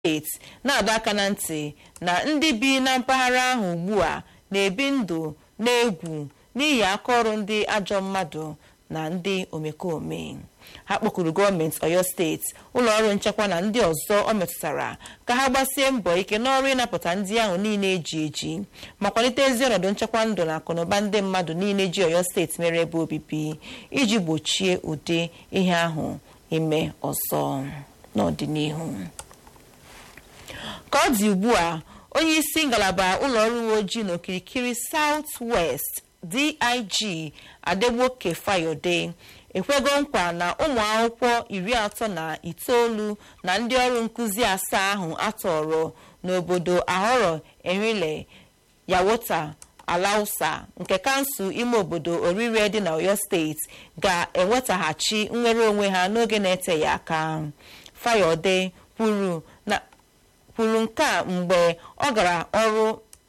steeti na-adọ aka na ntị na ndị bi na mpaghara ahụ ugbu a na-ebi ndụ n'egwu n'ihi akaọrụ ndị ajọ mmadụ na ndị omekome ha kpọkuru gọọmenti oyo steeti ụlọọrụ nchekwa na ndị ọzọ ọ metụtara ka ha gbasie mbọ ike n'ọrụ ịnapụta ndị ahụ niile eji eji ma kwalite ezi ọnọdụ nchekwa ndụ na akụnụba ndị mmadụ niile ji oyo steeti mere ebe obibi iji gbochie ụdị ihe ahụ ime ọzọ n'ọdịnihu ka ọ dị ugbu a onye isi ngalaba ụlọọrụ uwe ojii n'okirikiri South West dig adegboke fayode ekwego nkwa na ụmụ akwụkwọ iri atọ na itoolu na ndị ọrụ nkụzi asaa ahụ atọrọ n'obodo ahọrọ erile yawota alausa nke kansụl ime obodo orire dị na oyo steeti ga-enwetaghachi nnwere onwe ha n'oge na-eteghị aka fayode kwuru nke a mgbe ọ gara ọrụ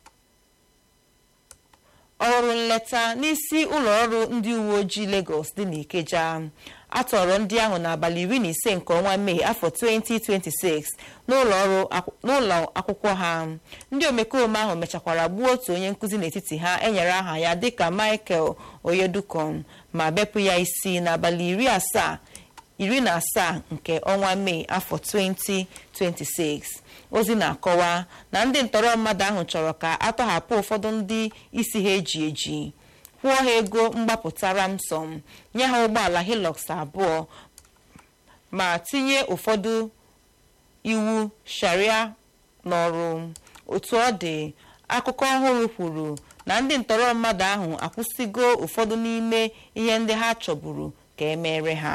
ọrụ nleta n'isi ụlọọrụ ndị uwe ojii Lagos dị n'Ikeja atọrọ ndị ahụ n'abalị iri na ise nke ọnwa Mee afọ 2026 n'ụlọ akwụkwọ ha ndị omekome ahụ mechakwara gbuo otu onye nkụzi n'etiti ha enyere aha ya dịka Michael Oyedukon ma bepụ ya isi n'abalị iri asaa iri na asaa nke ọnwa Mee afọ 2026 ozi na-akọwa na ndị ntọrọ mmadụ ahụ chọrọ ka atọhapụ ụfọdụ ndị isi ha eji eji kwụọ ha ego mgbapụta ramsọm nye ha ụgbọala hilux abụọ ma tinye ụfọdụ iwu sharia n'ọrụ otu ọ dị akụkọ ọhụrụ kwuru na ndị ntọrọ mmadụ ahụ akwụsịgo ụfọdụ n'ime ihe ndị ha chọburu ka emere ha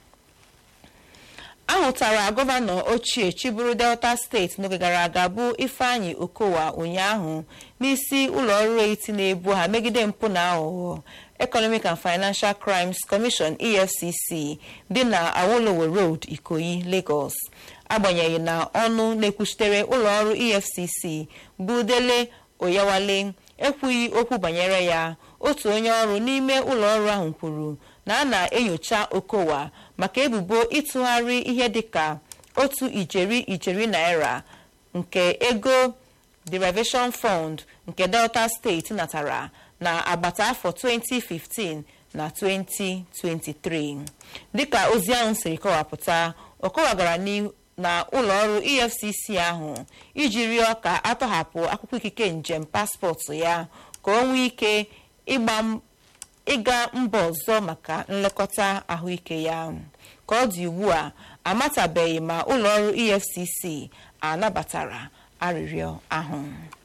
ahụtara gọvanọ ochie chiburu delta steeti n'oge gara aga bụ ifeanyi okowa ụnyaahụ n'isi ụlọọrụ eti na-ebu ha megide mpụ na aghụghọ economic and financial crimes commission efcc dị na awolowo road ikoyi lagos agbanyeghị na ọnụ na-ekwuchitere ụlọọrụ efcc bụ dele oyawale ekwughị okwu banyere ya otu onye ọrụ n'ime ụlọọrụ ahụ kwuru na a na-enyocha okowa maka ebubo ịtụgharị ihe dịka otu ijeri ijeri naira nke ego derivation fund nke delta steeti natara na agbata afọ 2015 na 2023 dịka ozi ahụ siri kọwapụta okowa gara na ụlọọrụ efcc ahụ iji rịọ ka atọhapụ akwụkwọ ikike njem paspọtụ ya ka o nwee ike ịga mba ọzọ maka nlekọta ahụike ya ka ọ dị ugbu a amatabeghị ma ụlọọrụ efcc anabatara arịrịọ ahụ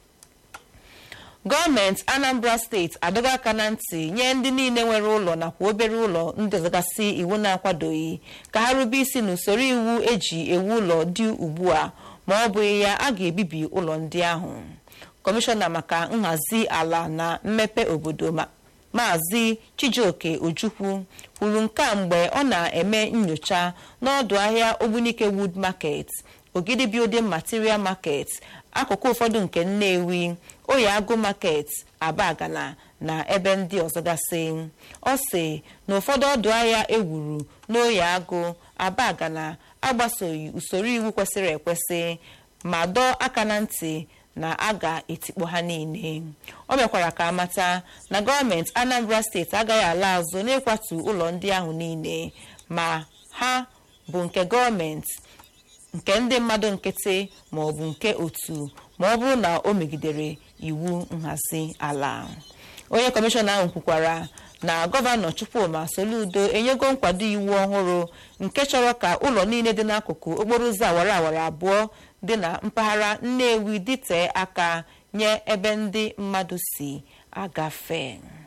gọọmenti anambra steeti adọga aka na ntị nye ndị niile nwere ụlọ nakwa obere ụlọ ndị ọzọgasị iwu na-akwadoghị ka ha rube isi n'usoro iwu eji ewu ụlọ dị ugbu a ma ọ bụghị ya a ga-ebibi ụlọ ndị ahụ kọmishọna maka nhazi ala na mmepe obodo maazị chijioke ojukwu kwuru nke a mgbe ọ na-eme nyocha n'ọdụ ahịa ogbunike wood market ogidi building material market akụkụ ụfọdụ nke nnewi oyago market abagana na ebe ndị ọzọ gasị ọ sị na ụfọdụ ọdụ ahịa ewuru n'oye agụ abagana agbasoghị usoro iwu kwesịrị ekwesị ma dọọ aka na ntị na a ga-etikpọ ha niile o mekwara ka amata na gọọmenti anambra steeti agaghị ala azụ n'ịkwatu ụlọ ndị ahụ niile ma ha bụ nke gọọmenti nke ndị mmadụ nkịtị ma ọ bụ nke otu ma ọ bụrụ na o megidere iwu nhazi ala onye kọmishọna ahụ kwukwara na gọvanọ chukwuma soludo enyego nkwado iwu ọhụrụ nke chọrọ ka ụlọ niile dị n'akụkụ okporo ụzọ awara awara abụọ dị na mpaghara nnewi dịtee aka nye ebe ndị mmadụ si agafe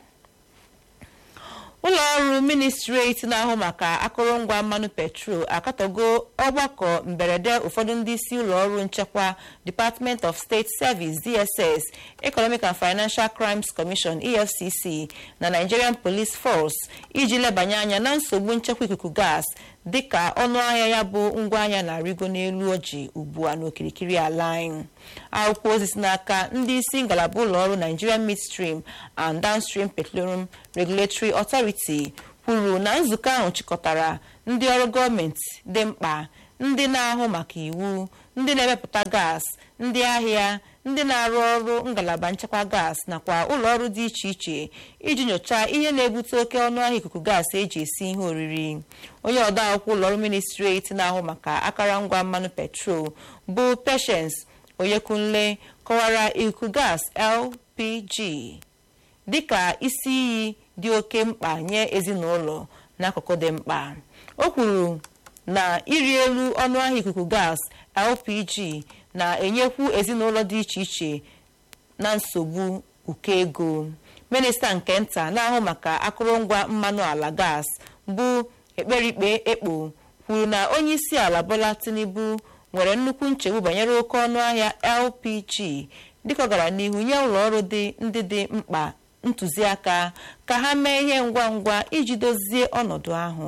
ụlọ ọrụ ministreti na-ahụ maka akụrụngwa mmanụ petrol akatọgo ọgbakọ mberede ụfọdụ ndị isi ụlọ ọrụ nchekwa department of state service dss economic and financial crimes commission efcc na nigerian police force iji lebanye anya na nsogbu nchekwa ikuku gas dịka ọnụ ahịa ya bụ ngwaahịa na-arịgo n'elu ọjị ugbu a n'okirikiri ala anyị akwụkwọ ozi si n'aka ndị isi ngalaba ụlọ ọrụ nigerian midstream and downstream petroleum regulatory authority kwuru na nzukọ ahụ chịkọtara ndị ọrụ gọọmenti dị mkpa ndị na-ahụ maka iwu ndị na-emepụta gas ndị ahịa ndị na-arụ ọrụ ngalaba nchekwa gas nakwa ụlọ ọrụ dị iche iche iji nyochaa ihe na-ebute oke ọnụahịa ikuku gas eji esi ihe oriri onye ọdọ akwụkwọ ụlọ ọrụ ministreti na-ahụ maka akụrụngwa mmanụ petrol bụ Patience Oyekunle kọwara ikuku gas LPG dịka isi iyi dị oke mkpa nye ezinụlọ n'akụkụ dị mkpa o kwuru na ịrị elu ọnụahịa ikuku gas LPG na-enyekwu ezinụlọ dị iche iche na nsogbu ụkọ ego minista nke nta na-ahụ maka akụrụngwa mmanụ ala gas bụ ekperikpe ekpo kwuru na onye isi ala Bola Tinubu nwere nnukwu nchegbu banyere oke ọnụahịa LPG dịka ọ gara n'ihu nye ụlọ ọrụ ndị dị mkpa ntụziaka ka ha mee ihe ngwa ngwa iji dozie ọnọdụ ahụ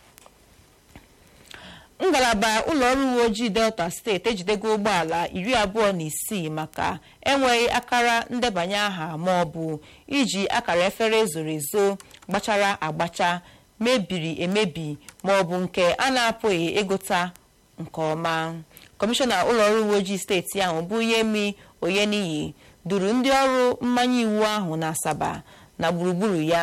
ngalaba ụlọ ọrụ uwe ojii delta steeti ejidego ụgbọala iri abụọ na isii maka enweghị akara ndebanye aha ma ọ bụ iji akara efere ezoro ezo gbachara agbacha mebiri emebi ma ọ bụ nke a na-apụghị ịgụta nke ọma kọmishọna ụlọ ọrụ uwe ojii steeti ahụ bụ Yemi Oyeniyi duru ndị ọrụ mmanye iwu ahụ na Asaba na gburugburu ya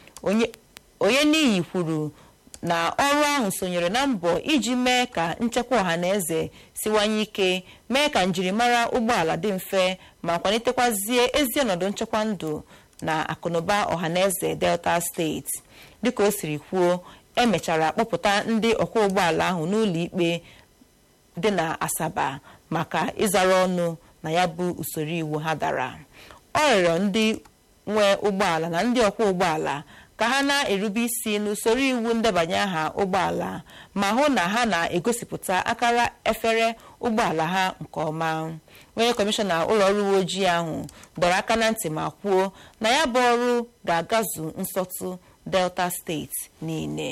Oyeniyi kwuru na ọrụ ahụ sonyere na mbọ iji mee ka nchekwa ọha na eze siwanye ike mee ka njirimara ụgbọala dị mfe ma kwalitekwazie ezi ọnọdụ nchekwa ndụ na akụnụba ọha na eze Delta steeti dịka o siri kwuo emechara kpọpụta ndị ọkwọ ụgbọala ahụ n'ụlọ ikpe dị na Asaba maka ịzara ọnụ na ya bụ usoro iwu ha dara ọ rịọrọ ndị nwe ụgbọala na ndị ọkwọ ụgbọala ka ha na-erube isi n'usoro iwu ndebanye aha ụgbọala ma hụ na ha na-egosipụta akara efere ụgbọala ha nke ọma onye kọmishọna ụlọ ọrụ uwe ojii ahụ dọrọ aka na ntị ma kwuo na ya bụ ọrụ ga-agazu nsọtụ delta steeti niile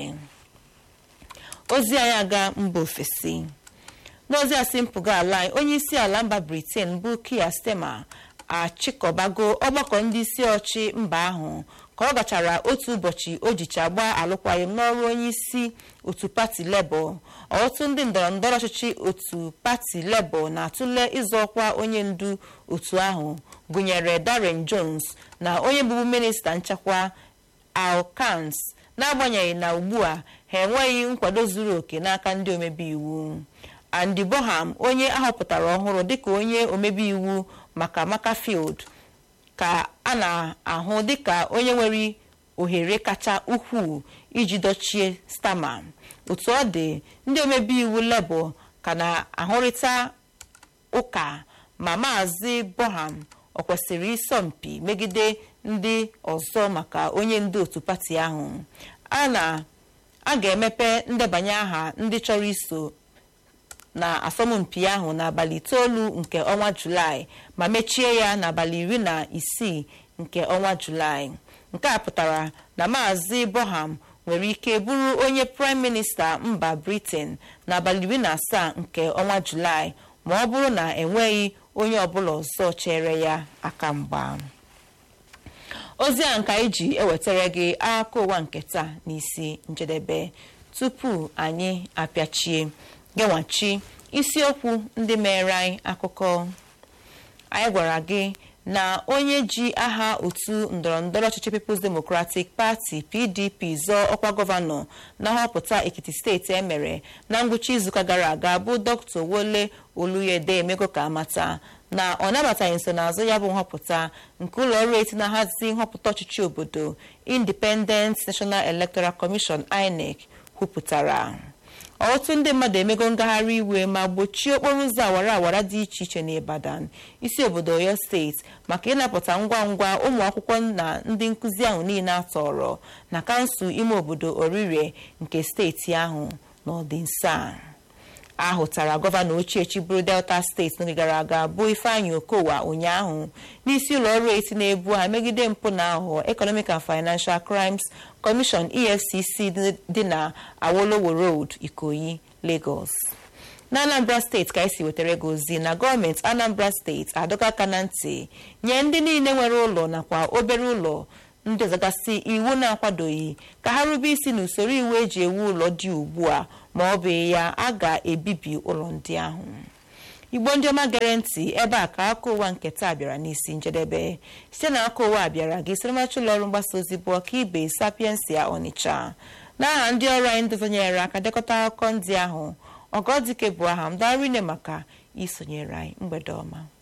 ozi anyị aga mba ofesi n'ozi asị mpụga ala anyị onye isi ala mba briten bụ Keir Starmer achịkọbago ọgbakọ ndị isi ọchị mba ahụ ka ọ gachara otu ụbọchị o jicha gbaa alụkwaghịm n'ọrụ onye isi otu pati lebọ ọtụtụ ndị ndọrọ ndọrọ ọchịchị otu pati lebọ na-atụle ịzọ ọkwa onye ndu otu ahụ gụnyere Darren Jones na onye bụbu minista nchekwa Al Kans n'agbanyeghị na ugbu a ha enweghị nkwado zuru oke n'aka ndị omebe iwu Andy Boham onye ahọpụtara ọhụrụ dịka onye omebe iwu maka Macclesfield ka a na-ahụ dịka onye nwere ohere kacha ukwuu iji dochie Starmer otu ọ dị ndị omebe iwu Labour ka na-ahụrịta ụka ma maazị Boham ọ kwesịrị ịsọmpi megide ndị ọzọ maka onye ndu otu pati ahụ a na a ga-emepe ndebanye aha ndị chọrọ iso na asọmpi ahụ n'abalị itoolu nke ọnwa julaị ma mechie ya n'abalị iri na isii nke ọnwa julaị nke a pụtara na maazị Boham nwere ike bụrụ onye praịm minista mba Britain n'abalị iri na asaa nke ọnwa julaị ma ọ bụrụ na enweghị onye ọbụla ọzọ chere ya aka mgba ozi a nka iji ewetara gị akụkọ ụwa nke taa n'isi njedebe tupu anyị apịachie genwachi isiokwu ndị mere anyị akụkọ anyị gwara gị na onye ji aha otu ndọrọndọrọ ọchịchị People's Democratic Party PDP zọọ ọkwa gọvanọ na nhọpụta Ekiti steeti emere na ngwụcha izuụka gara aga bụ Dr. Wole Oluyede emego ka amata na ọ nabataghị nsonaazụ ya bụ nhọpụta nke ụlọ ọrụ eti na-ahazi nhọpụta ọchịchị obodo Independent National Electoral Commission INEC kwupụtara ọtụtụ ndị mmadụ emego ngagharị iwe ma gbochie okporo ụzọ awara awara dị iche iche n'Ibadan isi obodo Oyo steeti maka ịnapụta ngwa ngwa ụmụ akwụkwọ na ndị nkụzi ahụ niile atọrọ na kansụl ime obodo Orire nke steeti ahụ n'ọdịnso a ahụtara gọvanọ ochie chiburu Delta steeti n'oge gara aga bụ Ifeanyi Okowa ụnyaahụ n'isi ụlọ ọrụ eti na-ebu ha megide mpụ na aghụghọ Economic and Financial Crimes Commission EFCC dị na Awolowo Road Ikoyi Lagos na Anambra steeti ka esi wetara gị ozi na gọọmenti Anambra steeti adọka aka na ntị nye ndị niile nwere ụlọ nakwa obere ụlọ ndị ọzọgasị iwu na-akwadoghị ka ha rube isi n'usoro iwu eji ewu ụlọ dị ugbu a ma ọ bụ ya a ga-ebibi ụlọ ndị ahụ igbo ndị ọma gere ntị ebe a ka aka ụwa nke taa bịara n'isi njedebe site na aka ụwa bịara gị siramacha ụlọ ọrụ mgbasa ozi bụ ọkaibe sapiensia ọnịcha n'aha ndị ọrụ anyị ndụzonyere aka dekọta akụkọ ndị ahụ ọgọdike bụ aha m darine maka isonyere anyị mgbede ọma